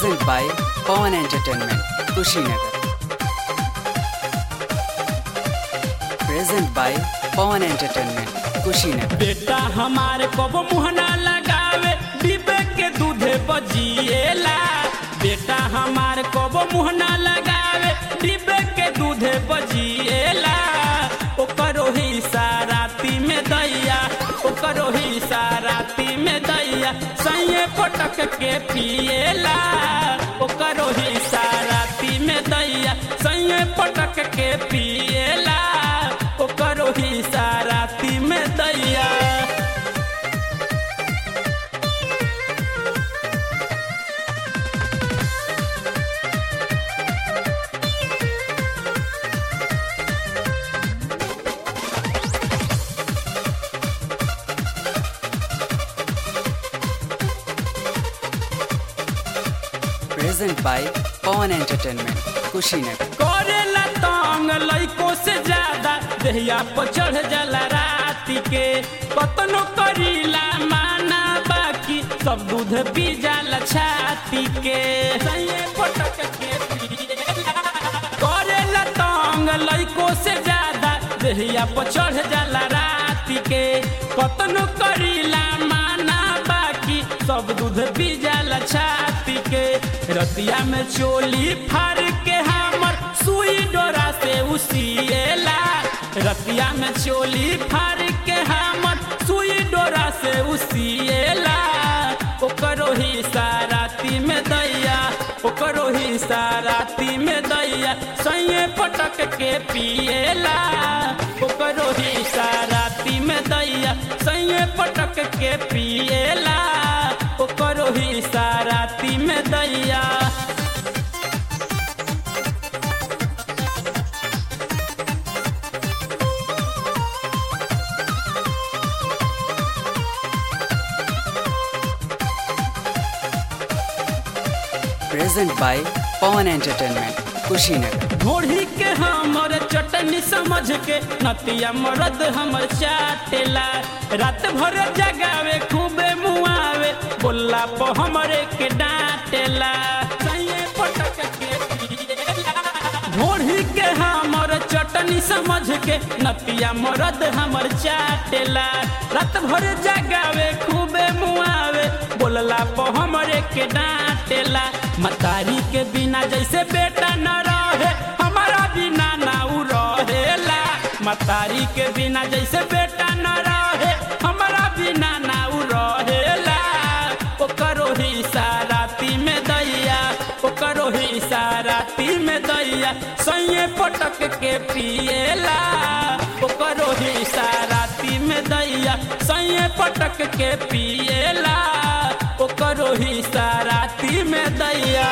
Present by Pawan Entertainment, Kushinagar. Present by Pawan Entertainment, Kushinagar. बेटा हमारे कबो मुहना लगावे डिबे के दूधे बजिएला बेटा हमारे कबो मुहना लगावे डिबे के दूधे बजिएला ओकरो ही साराती में दैया ओकरो ही साराती में दैया सैये पटक के पिएला ओकरो ही साराती में दैया सैये पटक के पिएला ओकरो ही साराती में दैया Present by Pawan Entertainment, Kushinagar. करेला तंग लइको से ज्यादा देहिया पर चढ़ जाला राती के कतनो करीला माना बाकी सब दूध पी जाला छाती के सैये पटक के पिएला। करेला तंग लइको से ज्यादा देहिया पर चढ़ जाला राती के कतनो करीला माना बाकी सब दूध पी जाला छाती के रतिया में चोली फाड़ के हमर सुई डोरा से उसिएला रतिया में चोली फाड़ के हमर सुई डोरा से उसिएला ओकरो ही साराती में दैया ओकरो ही साराती में दैया सैये पटक के पिएला ओकरो ही साराती में दैया सैये पटक के पिएला ओकरो ही साराती में दैया Present by Pawan Entertainment, Kushinagar. घोड़ी के हमर चटनी समझ के नतिया मरद हमर चाटेला रात भर जगावे खूबे मुआवे बोला पर हमरे के डांटेला सैये पटक के पिएला। घोड़ी के हमर चटनी समझ के नतिया मरद हमर चाटेला रात भर जगावे खूबे मुआवे बोलला पर हमरे के डांटेला मतारी के बिना जैसे बेटा न रहे हमारा बिना ना उ रहेला मतारी के बिना जैसे बेटा न रहे हमारा बिना ना उ रहेला ओकरो ही साराती में दैया ओकरो ही साराती में दैया सैये पटक के पिएला ओकरो ही साराती में दैया सैये पटक के पिएला ओकरो ही साराती में दैया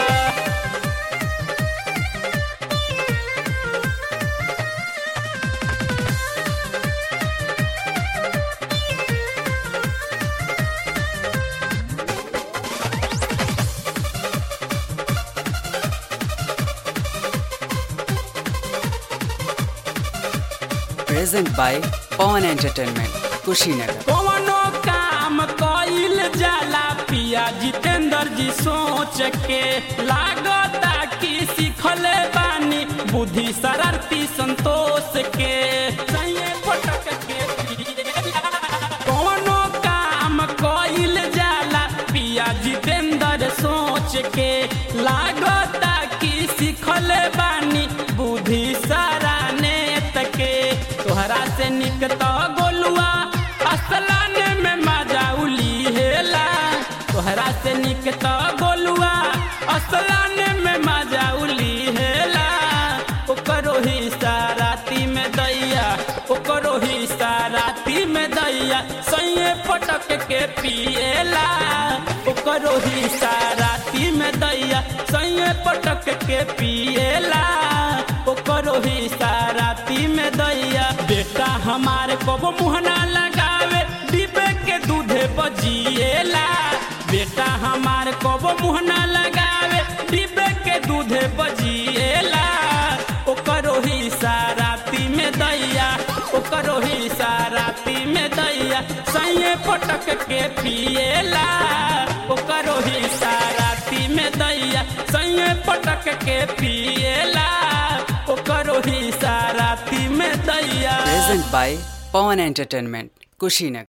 Present by Pawan Entertainment, Kushinagar. कौनो काम कइल जाला पिया जितेंद्र जी सोच के लागता कि सीखले बानी बुद्धि शरारती संतोष के सैये पटक के पिएला। कौनो काम कइल जाला पिया जितेंद्र सोच के लागता कि सीखले बानी बुद्धि सारा नेत के तोहरा से निक तो गोलुआ असलाने में मजा उली हेला तोहरा से निक तो गोलुआ असलाने में मजा उली हेला ओकरो ही साराती में दैया ओकरो ही साराती में दैया सैये पटक के पिएला ओकरो ही साराती में दैया सैये पटक के पिएला ओकरो ही साराती में दैया बेटा हमारे कबो मुहना लगावे डिबे के दूधे बजिएला बेटा हमारे कबो मुहना लगावे डिबे के दूधे बजिएला ओकरो ही साराती में दैया ओकरो ही साराती में दैया सैये पटक के पिएला ओकरो ही साराती में दैया सैये पटक के पिएला ओकरो ही साराती में दैया Present by Pawan Entertainment, Kushinagar.